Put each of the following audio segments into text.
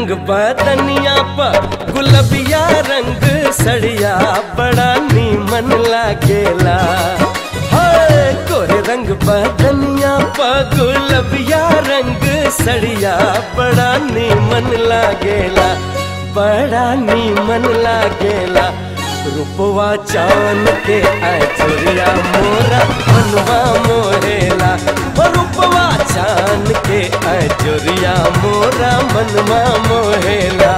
रंग बदनिया पर गुलबिया रंग सड़िया बड़ा नीमन लागेला हाय गोरे रंग बदनिया पर गुलबिया रंग सड़िया बड़ा नीमन लागेला बड़ा नीमन लागेला रूपवा चान के आचुरिया मोरा मनवा मोहेला ओ रूपवा चान के आचुरिया मोरा मनवा मोहेला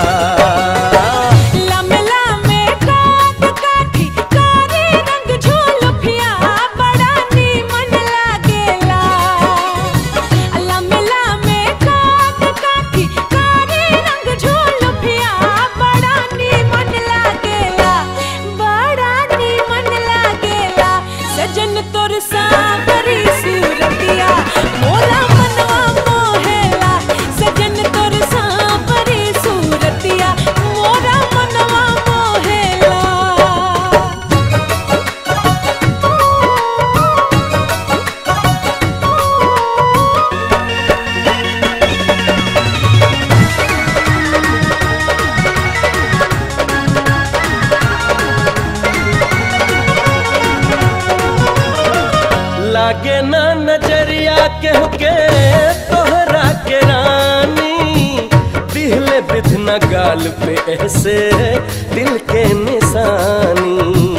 लमे लमे काट काठी कारी रंग झोलफिया बड़ा नीमन लागेला लमे लमे काट काठी कारी रंग झोलफिया बड़ा नीमन लागेला बड़ा नीमन लागेला सजन तोर सावरी सूरतिया मोरा मनवा मोहेला सजन तोर सावरी सूरतिया मोरा मनवा मोहेला लागे ना नजरिया के के तोहरा के रानी दिहले बिधना गाल पे ऐसे दिल के निशानी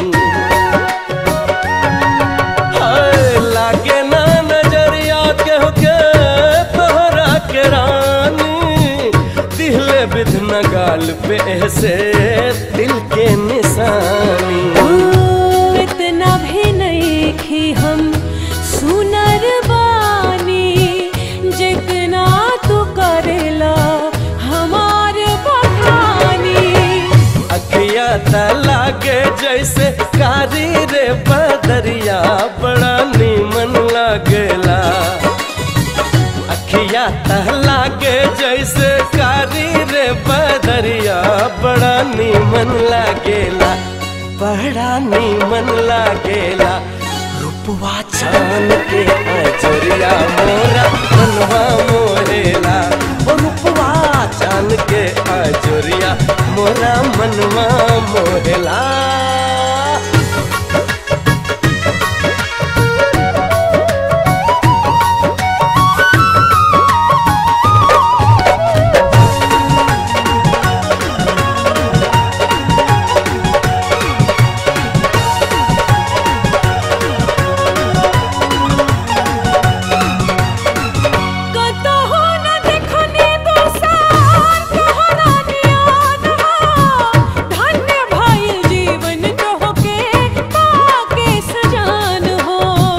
हाय लागे ना नजरिया के के तोहरा के रानी दिहले बिधना गाल पे ऐसे दिल के निशानी इतना भी नहीं कि हम सुनर बानी जितना तू करेला हमार बखानी अखिया त लागे जैसे कारी रे बदरिया बड़ा नीमन लागेला अखिया त लागे जैसे कारी रे बदरिया बड़ा नीमन लागेला बड़ा नीमन लागेला रूपवा छान के अजरिया मोरा मनवा मोरेला ओ रूपवा छान के अजरिया मोरा मनवा मोरेला कतहु न देखनी दोसार तोहरा नियान हो धन्य भइल जीवन तोहके पाके सजान हो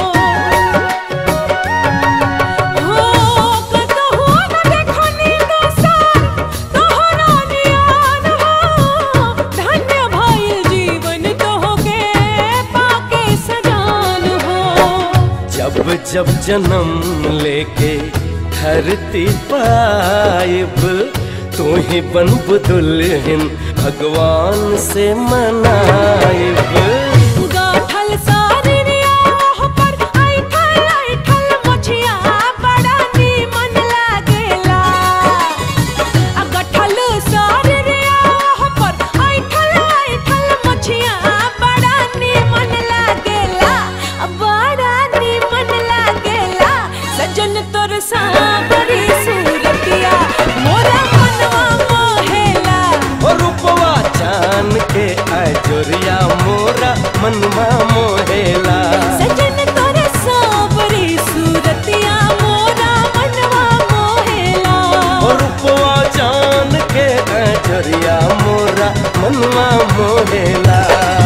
हो कतहु न देखनी दोसार तोहरा नियान हो धन्य भइल जीवन तोहके पाके सजान हो जब जब जन्म लेके धरती पाइब तू ही बनब दुल्हन भगवान से मनाइब गाठल सारिया पर ऐठल ऐठल मछिया बड़ा नीमन लागेला आ गाठल सारिया पर ऐठल ऐठल मछिया बड़ा नीमन लागेला आ बड़ा नीमन लागेला सजन तोर सावरी सूरतिया मोरा मनवा मोहेला ओ रूपवा चान के अजोरिया मोरा मनवा मोहेला सजन तोरे सावरी सूरतिया मोरा मनवा मोहेला ओ रूपवा चान के अजोरिया मोरा मनवा मोहेला